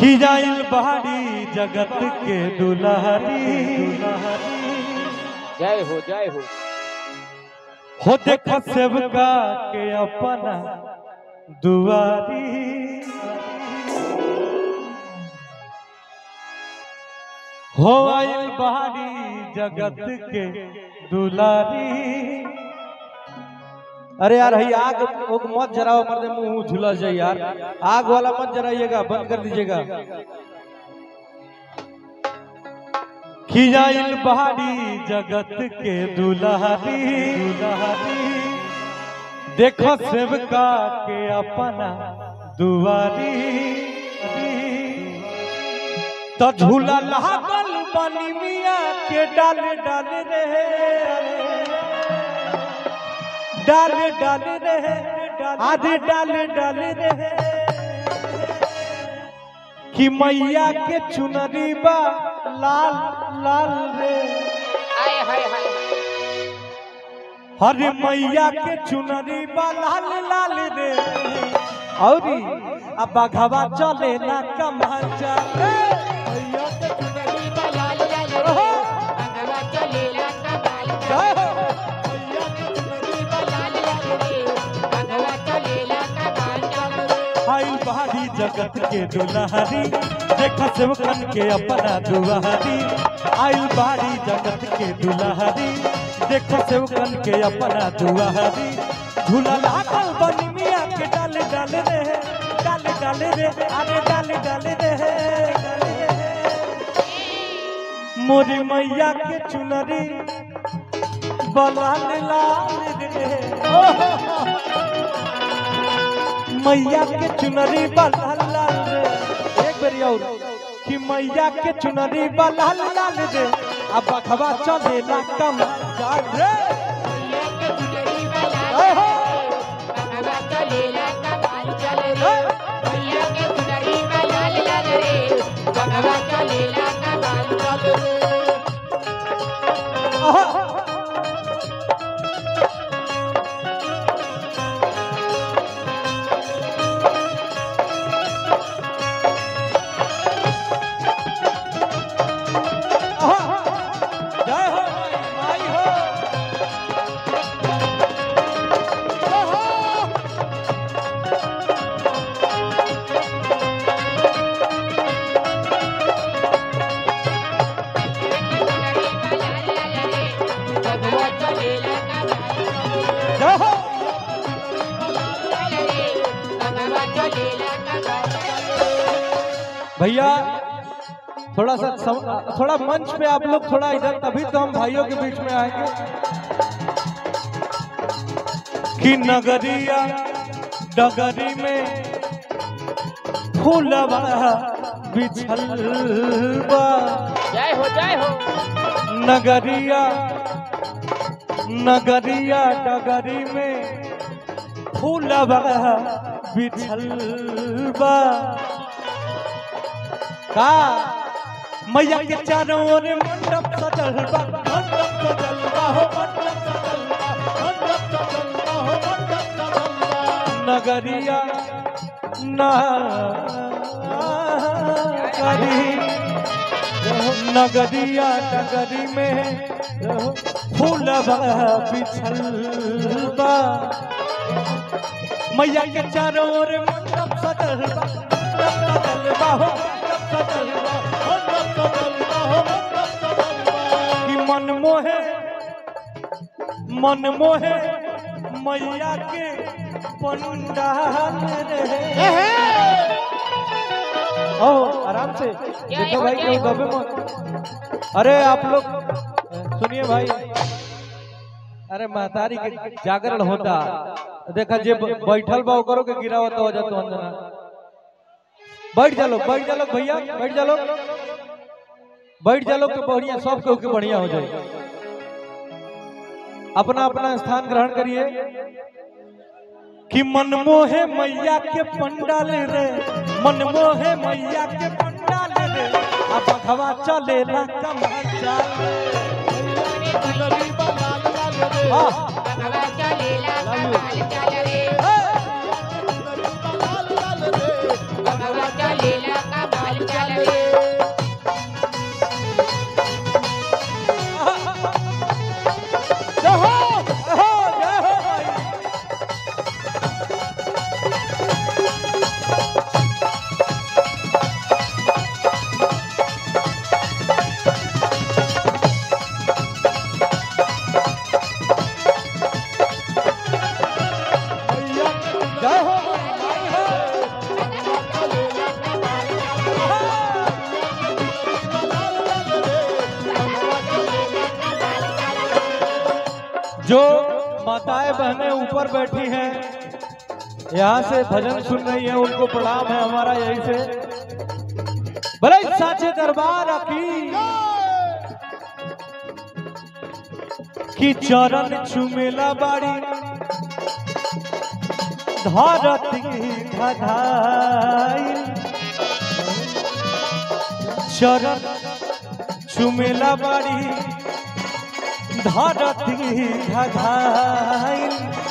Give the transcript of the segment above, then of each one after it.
खिजाइल बहारी जगत के दुलारी जय हो जय हो हो देख सेवका के अपना दुआरी हो आइल बहारी जगत के दुलारी अरे यार है आग ओग मत जराओ मर्दे मुंह झुलस जाए यार आग वाला मत जराइएगा बंद कर दीजिएगा खिजाइल बहारी जगत के दुलारी दुलारी देखो सेवका के अपना दुआरी तो झूला लागल बनी मिया के डाल डाल रे डाल डाल रे आधे डाल डाल रे कि मैया के चुनरी बा लाल लाल रे आय हाय हाय हरे मैया के चुनरी बा लाल लाल रे औरी अब बघवा चले ना कमल चले मैया के चुनरी बा लाल लाल रे अंगवा चलेला कबाल जय हो। मैया के चुनरी बा लाल लाल रे अंगवा चलेला कबाल आइल बहारी जगत के दुलारी देख सेवकन के अपना दुआरी आइल बहारी जगत के दुलारी देख सेवकन के अपना दुआरी झूला लागल बनी मिया के डाल डाल रे डाल डाल रे अरे डाल डाल रे मोरी मैया के चुनरी बलाल लाल रे मैया के चुनरी बलाल लाल रे एक बेरी और कि मैया के चुनरी बलाल लाल रे अब बखवा चले ना कम जाग रे ए हो अंगवा चलेला कबाल चल रे भैया के चुनरी में लाल लाल रे अंगवा चलेला कबाल चल रे आहा। आहा। जय हो माई, माई हो जय हो। अंगवा चलेला कबाल जय हो अंगवा चलेला कबाल भैया थोड़ा सा सम, थोड़ा मंच पे आप लोग थोड़ा इधर तभी तो हम भाइयों के बीच में आएंगे कि नगरिया डगरी में फूलवा बिछल बा जय हो जय हो नगरिया नगरिया डगरी में फूलवा बिछल बा का मैया के चारों ओर मंडप सजल बा मंडप सजल बा हो मंडप सजल बा मंडप सजल बा हो मंडप सजल बा नगरिया नगरी नगरिया नगरी में फूल बिछल बा मैया के चारों ओर मंडप सजल बा मंडप सजल बा हो मंडप सजल बा मंडप सजल बा हो मंडप सजल बा कि मन मोहे मन मोहे मैया के पंडाल रे ओ आराम से देखो भाई क्यों दबे मत अरे आप लोग सुनिए भाई अरे महतारी के जागरण होता देखा जे ब- बैठल बा ओकरो के गिरावत हो जातो अंदर बैठ जा लोग बैठ जा लोग भैया बैठ जा लोग बैठ जा लोग तो बढ़िया सब केहू के बढ़िया हो जाए अपना अपना स्थान ग्रहण करिए कि मनमोहे मैया के पंडाल रे मनमोहे मैया के पंडाल रे अब भगवा चले ना कमल चाल हाँ अंगवा चलेला कबाल चल रे हे! अंगवा चलेला कबाल जो माताएं बहनें ऊपर बैठी हैं यहाँ से भजन सुन रही हैं उनको प्रणाम है हमारा यही से भले साचे दरबार की कि चरण चुमेला बाड़ी धरती धधाई चरण चुमेला बाड़ी धरती धधाई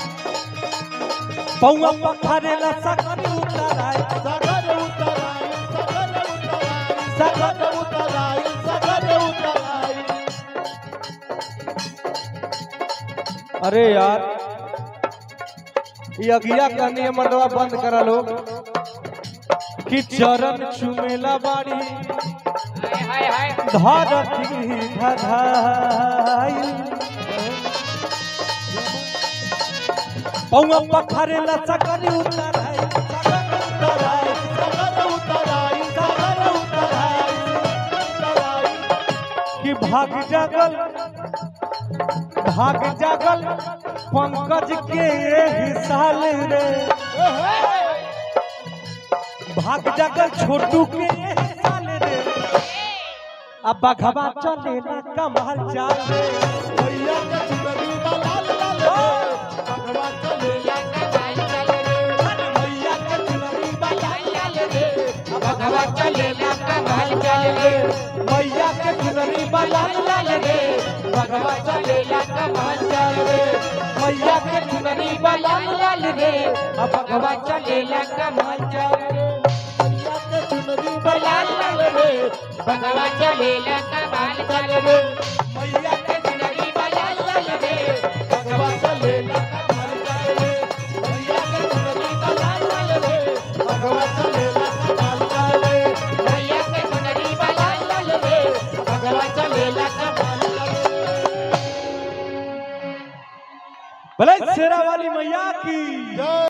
पौआ पखारेला सकरी उतराई सगर उतराई सगर उतराई सगर उतराई सगर उतराई अरे यार ये अगिया करनी है मर्दवा बंद करा लो कि चरण चुमेला बाड़ी हाय हाय हाय धरती धधाई पौआ पखारेला सकरी उतराई उतराई सगर उतराई सगर उतराई उतराई कि भाग जागल भाग जागल पंकज के एही साल रे भाग जागल छोटू के एही साल रे अब बघवा चलेला कमाल चाल रे भैया के चुनरी बा लाल लाल रे भगवा चलेला कमाल चल रे भैया के चुनरी बा लाल लाल रे भगवा चलेला कमाल चल रे मैया के चुनरी बा लाल लाल रे भगवा चलेला कमाल चल रे मैया के चुनरी बा लाल लाल रे भगवा चलेला कमाल चल रे भैया के चुनरी बा लाल लाल रे भगवा चलेला कमाल चल रे मैया के चुनरी लाल लाल रे भगवा चलेला कमर चले भैया के चुनरी बा लाल लाल रे भगवा चलेला कमर चले भैया के चुनरी लाल लाल रे भगवा चलेला कमाल भले शेरा वाली मैया की जय